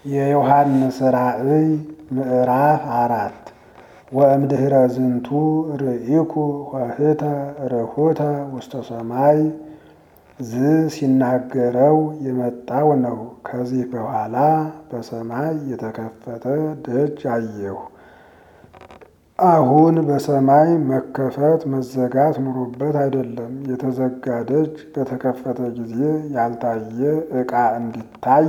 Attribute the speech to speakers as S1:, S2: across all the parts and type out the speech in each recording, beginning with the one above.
S1: የዮሐንስ ራእይ ምዕራፍ አራት ወእምድኅረ ዝንቱ ርኢኩ ኆኅተ ርሑተ ውስተ ሰማይ ዝ ሲናገረው የመጣው ነው። ከዚህ በኋላ በሰማይ የተከፈተ ደጅ አየሁ። አሁን በሰማይ መከፈት መዘጋት ኑሮበት አይደለም። የተዘጋ ደጅ በተከፈተ ጊዜ ያልታየ ዕቃ እንዲታይ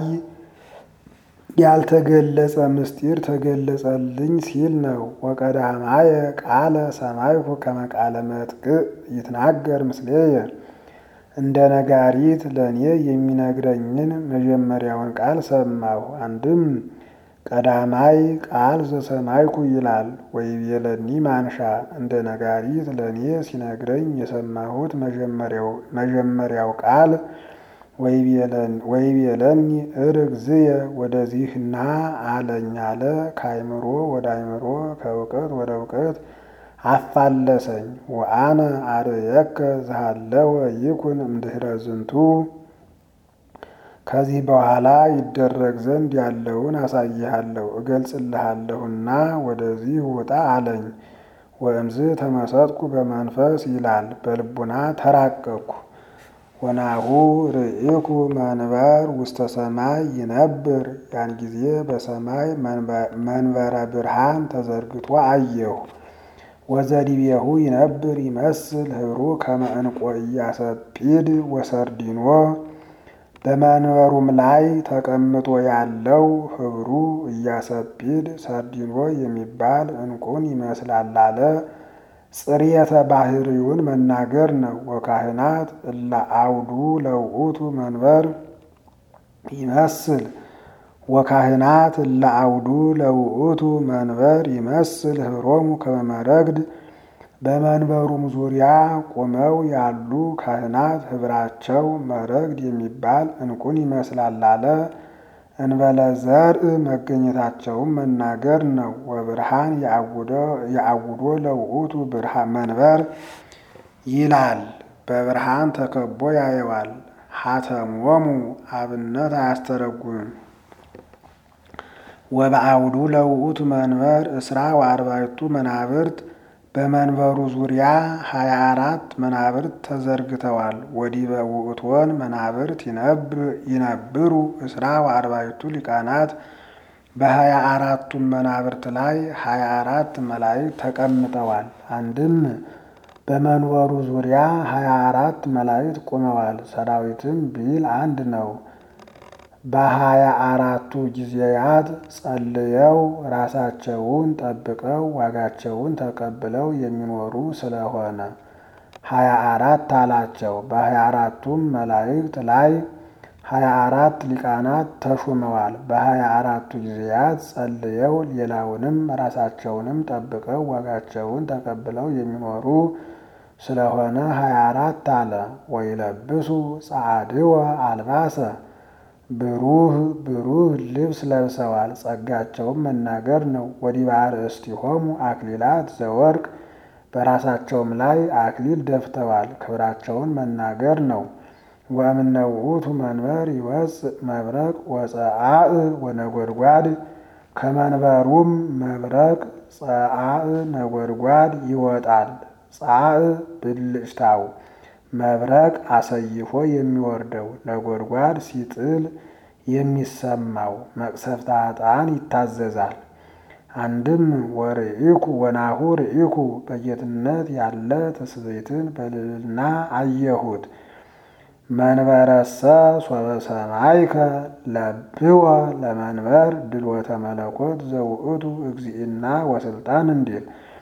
S1: ያልተገለጸ ምስጢር ተገለጸልኝ ሲል ነው። ወቀዳማየ ቃለ ሰማይኩ ከመ ቃለ መጥቅዕ ይትናገር ምስሌየ እንደ ነጋሪት ለእኔ የሚነግረኝን መጀመሪያውን ቃል ሰማሁ። አንድም ቀዳማይ ቃል ዘሰማይኩ ይላል። ወይቤለኒ ማንሻ እንደ ነጋሪት ለእኔ ሲነግረኝ የሰማሁት መጀመሪያው ቃል ወይቤለኒ እርግዝየ ወደዚህ ና አለኝ አለ። ከአይምሮ ወደ አይምሮ ከእውቀት ወደ እውቀት አፋለሰኝ። ወአነ አርየከ ዝሃለወ ይኩን እምድኅረ ዝንቱ ከዚህ በኋላ ይደረግ ዘንድ ያለውን አሳይሃለሁ እገልጽልሃለሁና ወደዚህ ውጣ አለኝ። ወእምዝ ተመሰጥኩ በመንፈስ ይላል። በልቡና ተራቀቅኩ። ወናሁ ርኢኩ መንበር ውስተ ሰማይ ይነብር። ያን ጊዜ በሰማይ መንበረ ብርሃን ተዘርግቶ አየሁ። ወዘዲቤሁ ይነብር ይመስል ህብሩ ከመ ዕንቈ ኢያሰጲድ ወሰርዲኖ በመንበሩም ላይ ተቀምጦ ያለው ህብሩ ኢያሰጲድ ሰርዲኖ የሚባል ዕንቁን ይመስላል አለ። ጽርየተ ባህሪውን መናገር ነው። ወካህናት እለ አውዱ ለውእቱ መንበር ይመስል ወካህናት እለ አውዱ ለውእቱ መንበር ይመስል ህብሮሙ ከመ መረግድ በመንበሩም ዙሪያ ቆመው ያሉ ካህናት ህብራቸው መረግድ የሚባል ዕንቁን ይመስላል አለ። እንበለ ዘርእ መገኘታቸውም መናገር ነው። ወብርሃን የአውዶ ለውእቱ ብርሃን መንበር ይላል። በብርሃን ተከቦ ያየዋል። ሀተሞሙ አብነት አያስተረጉምም። ወበአውዱ ለውእቱ መንበር እስራ ወአርባዕቱ መናብርት በመንበሩ ዙሪያ ሀያ አራት መናብርት ተዘርግተዋል። ወዲበ ውእቶን መናብርት ይነብሩ እስራ ወአርባዕቱ ሊቃናት በሀያ አራቱም መናብርት ላይ ሀያ አራት መላእክት ተቀምጠዋል። አንድም በመንበሩ ዙሪያ ሀያ አራት መላእክት ቆመዋል። ሰራዊትም ቢል አንድ ነው። በሀያ አራቱ ጊዜያት ጸልየው ራሳቸውን ጠብቀው ዋጋቸውን ተቀብለው የሚኖሩ ስለሆነ ሀያ አራት አላቸው። በሀያ አራቱም መላእክት ላይ ሀያ አራት ሊቃናት ተሹመዋል። በሀያ አራቱ ጊዜያት ጸልየው ሌላውንም ራሳቸውንም ጠብቀው ዋጋቸውን ተቀብለው የሚኖሩ ስለሆነ ሀያ አራት አለ። ወይለብሱ ጸዓድወ አልባሰ ብሩህ ብሩህ ልብስ ለብሰዋል። ጸጋቸውም መናገር ነው። ወዲበ አርእስቲሆሙ አክሊላት ዘወርቅ በራሳቸውም ላይ አክሊል ደፍተዋል። ክብራቸውን መናገር ነው። ወእምነ ውእቱ መንበር ይወፅእ መብረቅ ወፀአእ ወነጎድጓድ ከመንበሩም መብረቅ ፀአእ ነጎድጓድ ይወጣል። ፀአእ ብልጭታው መብረቅ አሰይፎ የሚወርደው ነጎድጓድ ሲጥል የሚሰማው መቅሰፍተ ኃጥአን ይታዘዛል። አንድም ወርኢኩ ወናሁ ርኢኩ በጌትነት ያለ ትስብእትን በልዕልና አየሁት። መንበረሰ ሶበ ሰማይከ ለብወ ለመንበር ድልወተ መለኮት ዘውእቱ እግዚእና ወስልጣን እንዲል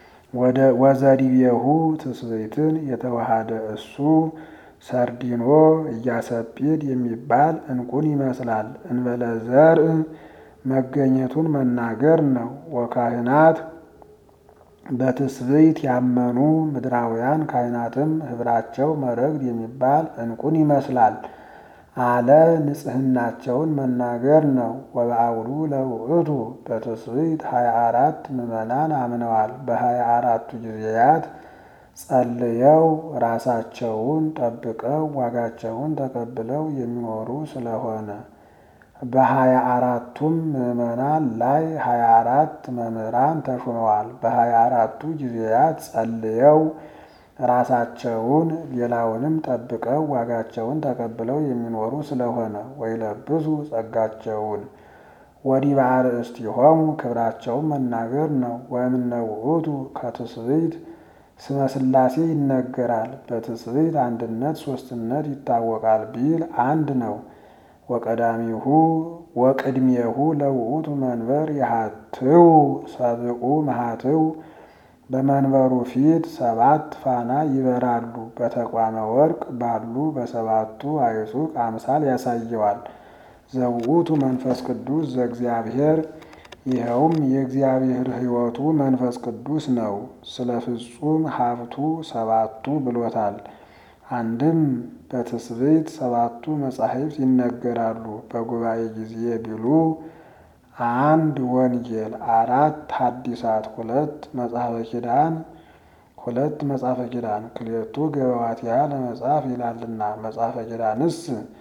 S1: ወዘዲቤሁ ትስብእትን የተዋሃደ እሱ ሰርዲኖ ኢያሰጲድ የሚባል ዕንቁን ይመስላል። እንበለ ዘርእ መገኘቱን መናገር ነው። ወካህናት በትስብእት ያመኑ ምድራውያን ካህናትም ህብራቸው መረግድ የሚባል ዕንቁን ይመስላል አለ። ንጽሕናቸውን መናገር ነው። ወበአውዱ ለውእቱ በትስብእት ሀያ አራት ምዕመናን አምነዋል። በሀያ አራቱ ጊዜያት ጸልየው ራሳቸውን ጠብቀው ዋጋቸውን ተቀብለው የሚኖሩ ስለሆነ በሀያ አራቱም ምዕመናን ላይ ሀያ አራት መምህራን ተሹመዋል። በሀያ አራቱ ጊዜያት ጸልየው ራሳቸውን ሌላውንም ጠብቀው ዋጋቸውን ተቀብለው የሚኖሩ ስለሆነ ወይለብሱ ጸጋቸውን ወዲህ በአርእስቲሆሙ ክብራቸውን መናገር ነው። ወእምነ ውእቱ ከትስብእት ስመ ሥላሴ ይነገራል። በትስብእት አንድነት ሶስትነት ይታወቃል ቢል አንድ ነው። ወቀዳሚሁ ወቅድሜሁ ለውእቱ መንበር የሃትው ሰብኡ መሃትው በመንበሩ ፊት ሰባት ፋና ይበራሉ። በተቋመ ወርቅ ባሉ በሰባቱ አይሱቅ አምሳል ያሳየዋል። ዘውእቱ መንፈስ ቅዱስ ዘእግዚአብሔር ይኸውም የእግዚአብሔር ሕይወቱ መንፈስ ቅዱስ ነው። ስለ ፍጹም ሀብቱ ሰባቱ ብሎታል። አንድም በትስብእት ሰባቱ መጻሕፍት ይነገራሉ። በጉባኤ ጊዜ ቢሉ አንድ ወንጌል፣ አራት ሐዲሳት፣ ሁለት መጽሐፈ ኪዳን ሁለት መጽሐፈ ኪዳን ክልኤቱ ገበዋቲሃ ለመጽሐፍ ይላልና መጽሐፈ ኪዳንስ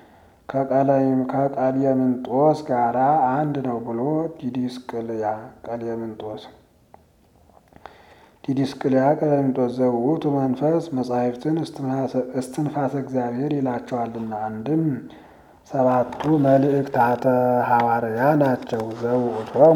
S1: ከቀሌምንጦስ ጋራ አንድ ነው ብሎ ዲዲስቅልያ ቀሌምንጦስ ዲዲስቅልያ ቀሌምንጦስ ዘውእቱ መንፈስ መጻሕፍትን እስትንፋሰ እግዚአብሔር ይላቸዋልና አንድም ሰባቱ መልእክታተ ሐዋርያ ናቸው። ዘውእቶሙ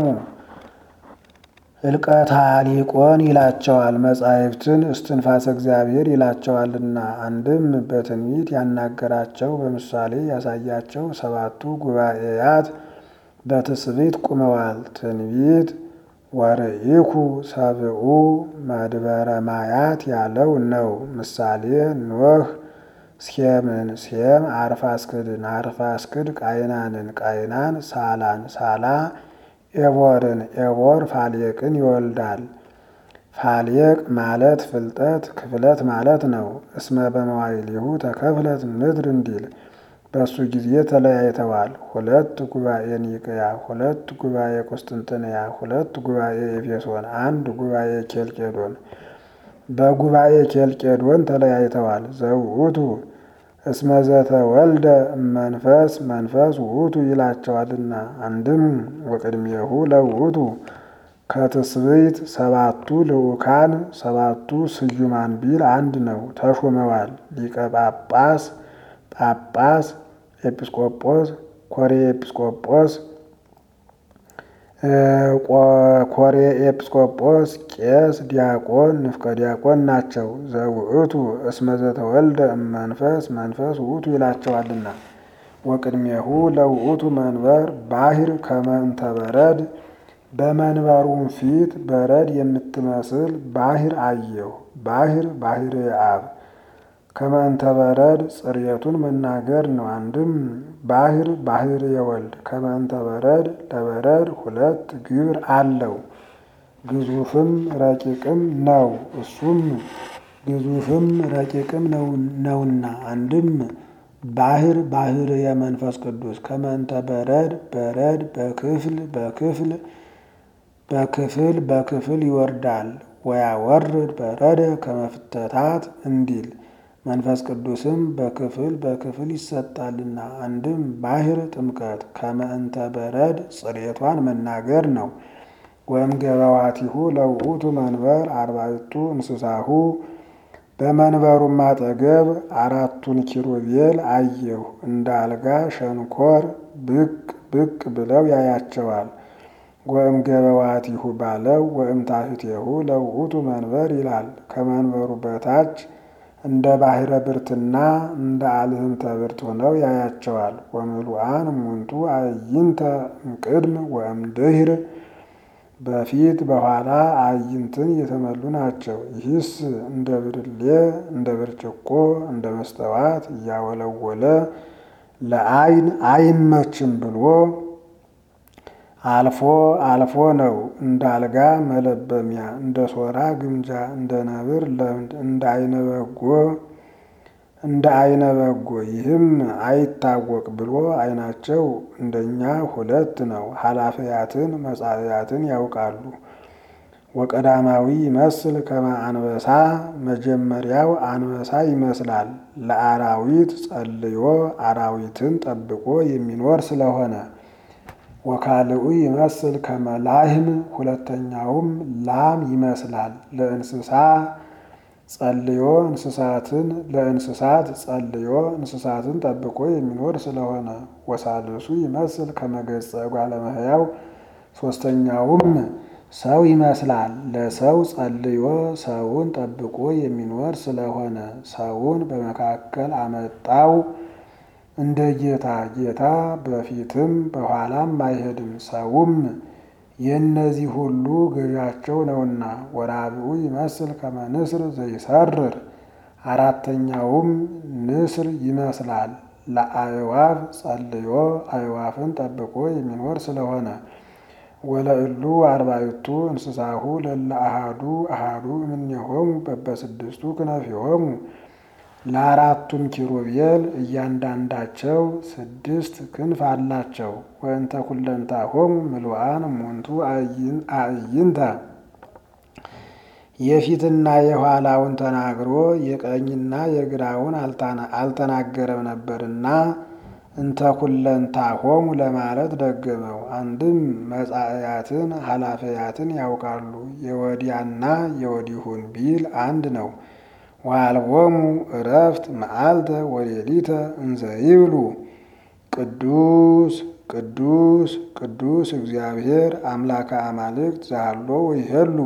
S1: እልቀታ ሊቆን ይላቸዋል። መጻሕፍትን እስትንፋሰ እግዚአብሔር ይላቸዋልና አንድም በትንቢት ያናገራቸው በምሳሌ ያሳያቸው ሰባቱ ጉባኤያት በትስብእት ቁመዋል። ትንቢት ወርኢኩ ሰብኡ መድበረ ማያት ያለው ነው። ምሳሌ ኖህ ሴምን፣ ሴም አርፋስክድን፣ አርፋስክድ ቃይናንን፣ ቃይናን ሳላን፣ ሳላ ኤቦርን፣ ኤቦር ፋሌቅን ይወልዳል። ፋሌቅ ማለት ፍልጠት ክፍለት ማለት ነው። እስመ በመዋዕሊሁ ተከፍለት ምድር እንዲል በእሱ ጊዜ ተለያይተዋል። ሁለት ጉባኤ ኒቅያ፣ ሁለት ጉባኤ ቁስጥንጥንያ፣ ሁለት ጉባኤ ኤፌሶን፣ አንድ ጉባኤ ኬልቄዶን። በጉባኤ ኬልቄዶን ተለያይተዋል። ዘውእቱ እስመ ዘተወልደ መንፈስ መንፈስ ውእቱ ይላቸዋልና አንድም ወቅድሜሁ ለውእቱ ከትስብእት ሰባቱ ልዑካን ሰባቱ ስዩማን ቢል አንድ ነው። ተሾመዋል። ሊቀ ጳጳስ ጳጳስ ኤጲስቆጶስ ኮሬ ኤጲስቆጶስ ኮሬ ኤጲስቆጶስ ቄስ ዲያቆን ንፍቀ ዲያቆን ናቸው። ዘውእቱ እስመ ዘተወልደ መንፈስ መንፈስ ውእቱ ይላቸዋልና ወቅድሜሁ ለውእቱ መንበር ባሕር ከመ እንተ በረድ በመንበሩም ፊት በረድ የምትመስል ባሕር አየሁ። ባሕር ባሕር አብ ከመ እንተ በረድ ጽርየቱን መናገር ነው። አንድም ባሕር ባሕር የወልድ ከመ እንተ በረድ ለበረድ ሁለት ግብር አለው። ግዙፍም ረቂቅም ነው። እሱም ግዙፍም ረቂቅም ነውና አንድም ባሕር ባሕር የመንፈስ ቅዱስ ከመ እንተ በረድ በረድ በክፍል በክፍል በክፍል በክፍል ይወርዳል። ወያወርድ በረደ ከመፍተታት እንዲል መንፈስ ቅዱስም በክፍል በክፍል ይሰጣልና አንድም ባሕር ጥምቀት ከመ እንተ በረድ ጽሬቷን መናገር ነው። ወእም ገበዋቲሁ ለውእቱ መንበር አርባዕቱ እንስሳሁ በመንበሩም አጠገብ አራቱን ኪሩቤል አየሁ። እንደ አልጋ ሸንኮር ብቅ ብቅ ብለው ያያቸዋል። ወእም ገበዋቲሁ ባለው ወእም ታሕቲሁ ለውእቱ መንበር ይላል። ከመንበሩ በታች እንደ ባሕረ ብርትና እንደ አልህምተ ብርት ሆነው ያያቸዋል። ወምሉአን እሙንቱ አዕይንተ እምቅድም ወእምድኅር በፊት በኋላ አዕይንትን የተመሉ ናቸው። ይህስ እንደ ብርሌ እንደ ብርጭቆ እንደ መስተዋት እያወለወለ ለዓይን አይመችም ብሎ አልፎ አልፎ ነው። እንደ አልጋ መለበሚያ እንደ ሶራ ግምጃ እንደ ነብር ለምድ እንደ አይነ በጎ እንደ አይነ በጎ ይህም አይታወቅ ብሎ ዓይናቸው እንደኛ ሁለት ነው። ኃላፊያትን መጻእያትን ያውቃሉ። ወቀዳማዊ ይመስል ከመ አንበሳ መጀመሪያው አንበሳ ይመስላል። ለአራዊት ጸልዮ አራዊትን ጠብቆ የሚኖር ስለሆነ ወካልኡ ይመስል ከመላህም ሁለተኛውም ላም ይመስላል። ለእንስሳ ጸልዮ እንስሳትን ለእንስሳት ጸልዮ እንስሳትን ጠብቆ የሚኖር ስለሆነ ወሳልሱ ይመስል ከመገጸ እጓለ እመሕያው ሶስተኛውም ሰው ይመስላል። ለሰው ጸልዮ ሰውን ጠብቆ የሚኖር ስለሆነ ሰውን በመካከል አመጣው እንደ ጌታ ጌታ በፊትም በኋላም አይሄድም። ሰውም የእነዚህ ሁሉ ገዣቸው ነውና። ወራብኡ ይመስል ከመ ንስር ዘይሰርር አራተኛውም ንስር ይመስላል። ለአእዋፍ ጸልዮ አእዋፍን ጠብቆ የሚኖር ስለሆነ ወለእሉ አርባዕቱ እንስሳሁ ለለ አሃዱ አሃዱ እምኔሆሙ በበስድስቱ ክነፊሆሙ ለአራቱም ኪሩቤል እያንዳንዳቸው ስድስት ክንፍ አላቸው። ወእንተ ኩለንታሆሙ ምሉአን እሙንቱ አዕይንተ የፊትና የኋላውን ተናግሮ የቀኝና የግራውን አልተናገረም ነበርና እንተ ኩለንታሆሙ ለማለት ደገመው። አንድም መጻእያትን ኃላፊያትን ያውቃሉ የወዲያና የወዲሁን ቢል አንድ ነው። ወአልቦሙ እረፍት መዓልተ ወሌሊተ እንዘ ይብሉ ቅዱስ ቅዱስ ቅዱስ እግዚአብሔር አምላከ አማልክት ዛሎ ወይሄሉ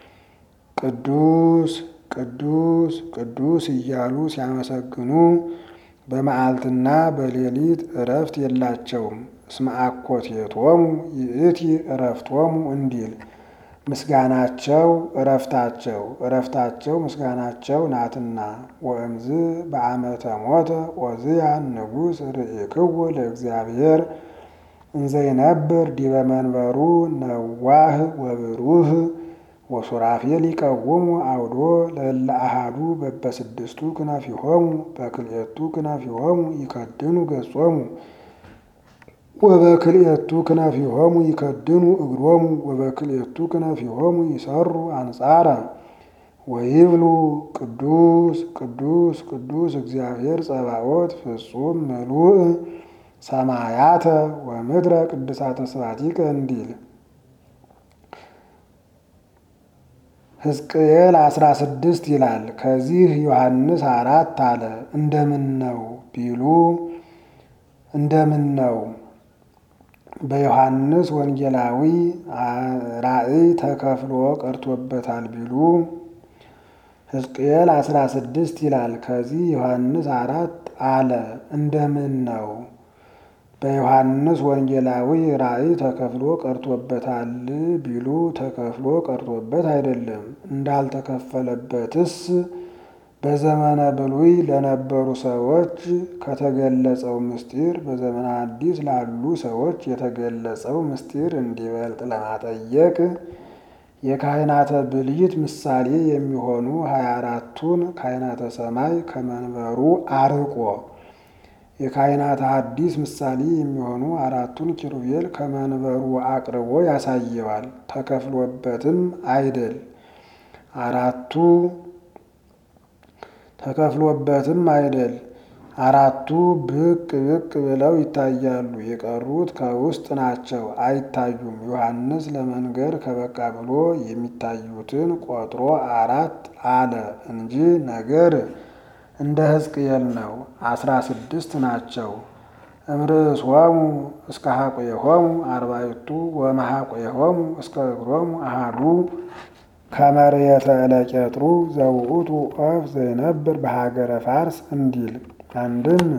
S1: ቅዱስ ቅዱስ ቅዱስ እያሉ ሲያመሰግኑ በመዓልትና በሌሊት እረፍት የላቸውም። እስመ አኮቴቶሙ ይእቲ እረፍቶሙ እንዲል ምስጋናቸው እረፍታቸው እረፍታቸው ምስጋናቸው ናትና። ወእምዝ በዓመተ ሞተ ዖዝያን ንጉሥ ርእይክዎ ለእግዚአብሔር እንዘይነብር ዲበ መንበሩ ነዋህ ወብሩህ ወሱራፌል ይቀውሙ አውዶ ለእለ አሃዱ በበስድስቱ ክነፊሆሙ በክልኤቱ ክነፊሆሙ ይከድኑ ገጾሙ ወበክልኤቱ ክነፊሆሙ ይከድኑ እግሮሙ ወበክልኤቱ ክነፊሆሙ ይሰሩ አንጻረ ወይብሉ ቅዱስ ቅዱስ ቅዱስ እግዚአብሔር ጸባኦት ፍጹም ምሉእ ሰማያተ ወምድረ ቅድሳተ ስባቲከ እንዲል ሕዝቅኤል አስራ ስድስት ይላል። ከዚህ ዮሐንስ አራት አለ። እንደምን ነው ቢሉ እንደምን ነው በዮሐንስ ወንጌላዊ ራእይ ተከፍሎ ቀርቶበታል ቢሉ ሕዝቅኤል አስራ ስድስት ይላል። ከዚህ ዮሐንስ አራት አለ። እንደምን ነው በዮሐንስ ወንጌላዊ ራእይ ተከፍሎ ቀርቶበታል ቢሉ ተከፍሎ ቀርቶበት አይደለም። እንዳልተከፈለበትስ በዘመነ ብሉይ ለነበሩ ሰዎች ከተገለጸው ምስጢር በዘመነ አዲስ ላሉ ሰዎች የተገለጸው ምስጢር እንዲበልጥ ለማጠየቅ የካህናተ ብልይት ምሳሌ የሚሆኑ ሀያ አራቱን ካህናተ ሰማይ ከመንበሩ አርቆ የካህናተ ሐዲስ ምሳሌ የሚሆኑ አራቱን ኪሩቤል ከመንበሩ አቅርቦ ያሳየዋል። ተከፍሎበትም አይደል አራቱ ተከፍሎበትም አይደል አራቱ ብቅ ብቅ ብለው ይታያሉ። የቀሩት ከውስጥ ናቸው፣ አይታዩም። ዮሐንስ ለመንገር ከበቃ ብሎ የሚታዩትን ቆጥሮ አራት አለ እንጂ ነገር እንደ ሕዝቅኤል ነው። አስራ ስድስት ናቸው። እምርእሶሙ እስከ ሐቆሆሙ አርባዕቱ ወመሐቆሆሙ እስከ እግሮሙ አሃዱ ከመሬተ ለቄጥሩ ዘውእቱ ኦፍ ዘይነብር በሀገረ ፋርስ እንዲል አንድም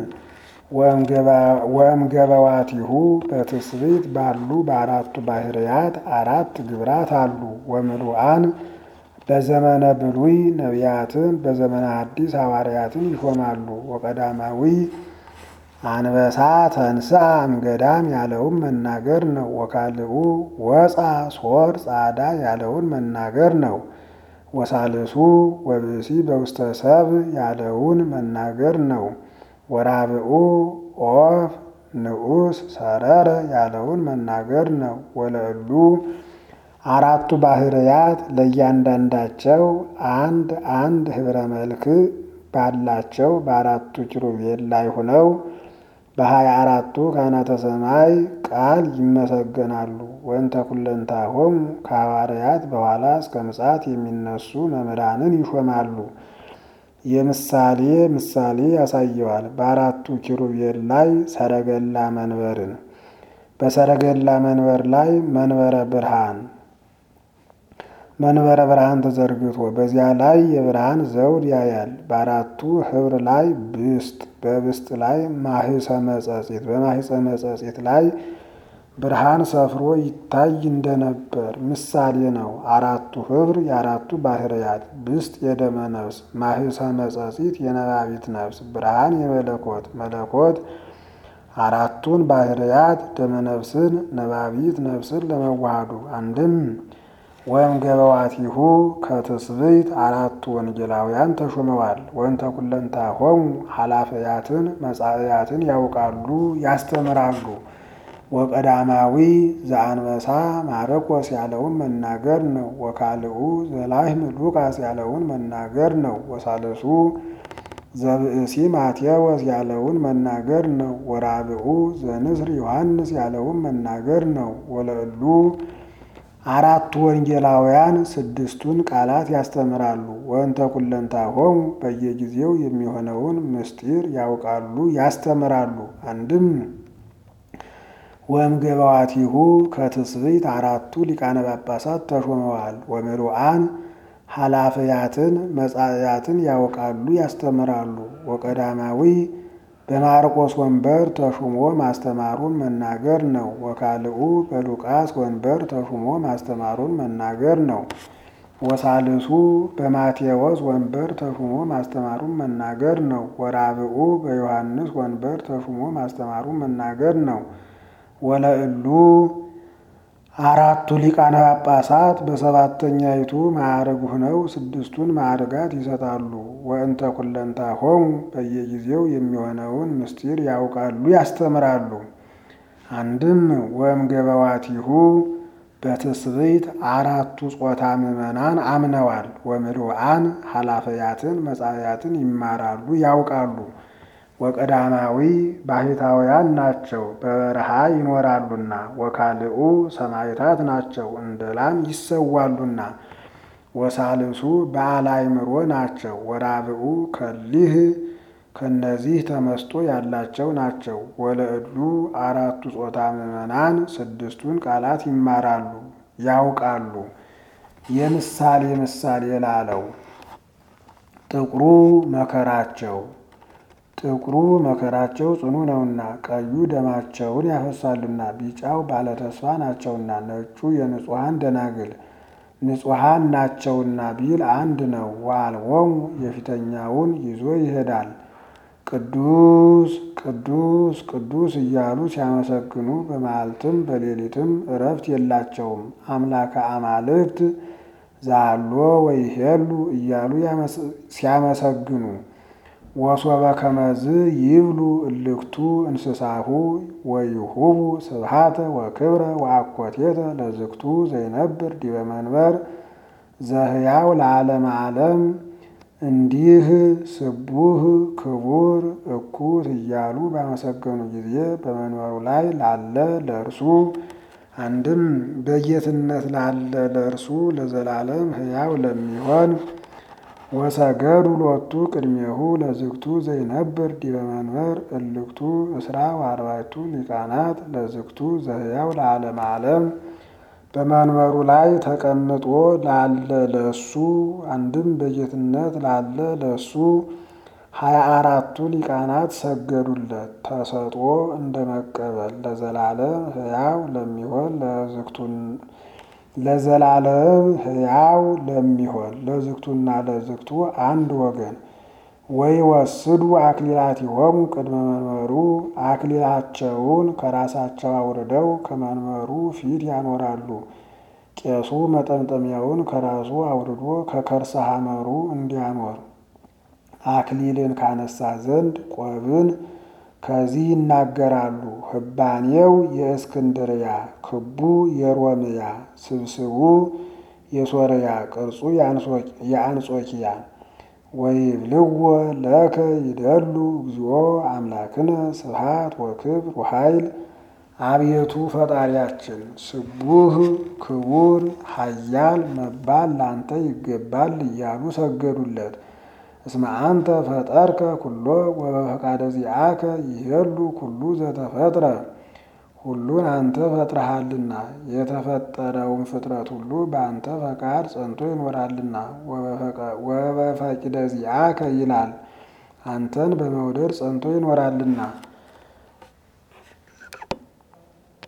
S1: ወእምገበዋቲሁ በትስብእት ባሉ በአራቱ ባህርያት አራት ግብራት አሉ። ወምሉአን በዘመነ ብሉይ ነቢያትን በዘመነ ሐዲስ ሐዋርያትን ይሾማሉ። ወቀዳማዊ አንበሳ ተንሥአ እምገዳም ያለውን መናገር ነው። ወካልኡ ወፃ ሶር ጻዳ ያለውን መናገር ነው። ወሳልሱ ወብእሲ በውስተ ሰብ ያለውን መናገር ነው። ወራብኡ ኦፍ ንዑስ ሰረረ ያለውን መናገር ነው። ወለእሉ አራቱ ባህርያት ለእያንዳንዳቸው አንድ አንድ ህብረ መልክ ባላቸው በአራቱ ኪሩቤል ላይ ሆነው በሀያ አራቱ ካህናተ ሰማይ ቃል ይመሰገናሉ። ወንተ ኩለንታሆሙ ከሐዋርያት በኋላ እስከ ምጽአት የሚነሱ መምህራንን ይሾማሉ። የምሳሌ ምሳሌ ያሳየዋል። በአራቱ ኪሩቤል ላይ ሰረገላ መንበርን በሰረገላ መንበር ላይ መንበረ ብርሃን መንበረ ብርሃን ተዘርግቶ በዚያ ላይ የብርሃን ዘውድ ያያል። በአራቱ ህብር ላይ ብስጥ በብስጥ ላይ ማህፀ መጸጺት በማህፀ መጸጺት ላይ ብርሃን ሰፍሮ ይታይ እንደነበር ምሳሌ ነው። አራቱ ህብር የአራቱ ባህርያት ብስጥ የደመ ነፍስ፣ ማህፀ መጸጺት የነባቢት ነፍስ፣ ብርሃን የመለኮት መለኮት አራቱን ባህርያት ደመ ነፍስን ነባቢት ነፍስን ለመዋሃዱ አንድም ወይም ገበዋቲሁ ከትስብእት አራቱ ወንጌላውያን ተሾመዋል። ወንተ ኩለንታሆሙ ኃላፊያትን መጻእያትን ያውቃሉ ያስተምራሉ። ወቀዳማዊ ዘአንበሳ ማረቆስ ያለውን መናገር ነው። ወካልኡ ዘላህም ሉቃስ ያለውን መናገር ነው። ወሳልሱ ዘብእሲ ማቴዎስ ያለውን መናገር ነው። ወራብኡ ዘንስር ዮሐንስ ያለውን መናገር ነው። ወለእሉ አራቱ ወንጌላውያን ስድስቱን ቃላት ያስተምራሉ። ወንተ ኩለንታሆሙ በየጊዜው የሚሆነውን ምስጢር ያውቃሉ ያስተምራሉ። አንድም ወእምገባዋቲሁ ከትስብእት አራቱ ሊቃነ ጳጳሳት ተሾመዋል። ወምሉአን ኃላፊያትን መጻእያትን ያውቃሉ ያስተምራሉ። ወቀዳማዊ በማርቆስ ወንበር ተሹሞ ማስተማሩን መናገር ነው። ወካልኡ በሉቃስ ወንበር ተሹሞ ማስተማሩን መናገር ነው። ወሳልሱ በማቴዎስ ወንበር ተሹሞ ማስተማሩን መናገር ነው። ወራብኡ በዮሐንስ ወንበር ተሹሞ ማስተማሩን መናገር ነው። ወለእሉ አራቱ ሊቃነ ጳጳሳት በሰባተኛይቱ ማዕረግ ሆነው ስድስቱን ማዕረጋት ይሰጣሉ። ወእንተ ኩለንታሆሙ በየጊዜው የሚሆነውን ምስጢር ያውቃሉ ያስተምራሉ። አንድም ወእምገበዋቲሁ በትስብእት አራቱ ጾታ ምዕመናን አምነዋል። ወምሉአን ኃላፊያትን መጻእያትን ይማራሉ ያውቃሉ። ወቀዳማዊ ባህታውያን ናቸው በበረሃ ይኖራሉና። ወካልኡ ሰማዕታት ናቸው እንደ ላም ይሰዋሉና። ወሳልሱ በዓለ አእምሮ ናቸው። ወራብኡ ከሊህ ከነዚህ ተመስጦ ያላቸው ናቸው። ወለእሉ አራቱ ጾታ ምዕመናን ስድስቱን ቃላት ይማራሉ ያውቃሉ። የምሳሌ ምሳሌ ላለው ጥቁሩ መከራቸው ጥቁሩ መከራቸው ጽኑ ነውና፣ ቀዩ ደማቸውን ያፈሳሉና፣ ቢጫው ባለተስፋ ናቸውና፣ ነጩ የንጹሐን ደናግል ንጹሐን ናቸውና ቢል አንድ ነው። ወአልቦሙ የፊተኛውን ይዞ ይሄዳል። ቅዱስ ቅዱስ ቅዱስ እያሉ ሲያመሰግኑ በመዓልትም በሌሊትም እረፍት የላቸውም። አምላከ አማልክት ዛሎ ወይሄሉ እያሉ ሲያመሰግኑ ወሶበ ከመዝ ይብሉ እልክቱ እንስሳሁ ወይሁቡ ስብሃተ ወክብረ ወአኮቴተ ለዝክቱ ዘይነብር ዲበ መንበር ዘህያው ለዓለመ ዓለም እንዲህ ስቡህ ክቡር እኩት እያሉ ባመሰገኑ ጊዜ በመንበሩ ላይ ላለ ለእርሱ አንድም በጌትነት ላለ ለእርሱ ለዘላለም ሕያው ለሚሆን ወሰገዱ ሎቱ ቅድሜሁ ለዝግቱ ዘይነብር ዲበ መንበር እልክቱ እስራ ወአርባዕቱ ሊቃናት ለዝግቱ ዘህያው ለዓለመ ዓለም በመንበሩ ላይ ተቀምጦ ላለ ለሱ አንድም በጌትነት ላለ ለሱ ሀያ አራቱ ሊቃናት ሰገዱለት። ተሰጥኦ እንደ መቀበል ለዘላለም ሕያው ለሚሆን ለዝግቱን ለዘላለም ሕያው ለሚሆን ለዝግቱና ለዝግቱ አንድ ወገን ወይ ወስዱ አክሊላቲሆሙ ቅድመ መንበሩ አክሊላቸውን ከራሳቸው አውርደው ከመንበሩ ፊት ያኖራሉ። ቄሱ መጠምጠሚያውን ከራሱ አውርዶ ከከርሰ ሐመሩ እንዲያኖር አክሊልን ካነሳ ዘንድ ቆብን ከዚህ ይናገራሉ። ህባኔው የእስክንድርያ ክቡ የሮምያ ስብስቡ የሶርያ ቅርጹ የአንጾኪያ ወይብልዎ ለከ ይደሉ እግዚኦ አምላክነ ስብሐት ወክብር ወኃይል አቤቱ ፈጣሪያችን ስቡህ ክቡር ኃያል መባል ላንተ ይገባል እያሉ ሰገዱለት። እስመ አንተ ፈጠርከ ኩሎ ወበፈቃደ ዚአከ ይሄሉ ኩሉ ዘተፈጥረ ሁሉን አንተ ፈጥረሃልና የተፈጠረውን ፍጥረት ሁሉ በአንተ ፈቃድ ጸንቶ ይኖራልና። ወበፈቂደ ዚአከ ይላል አንተን በመውደድ ጸንቶ ይኖራልና።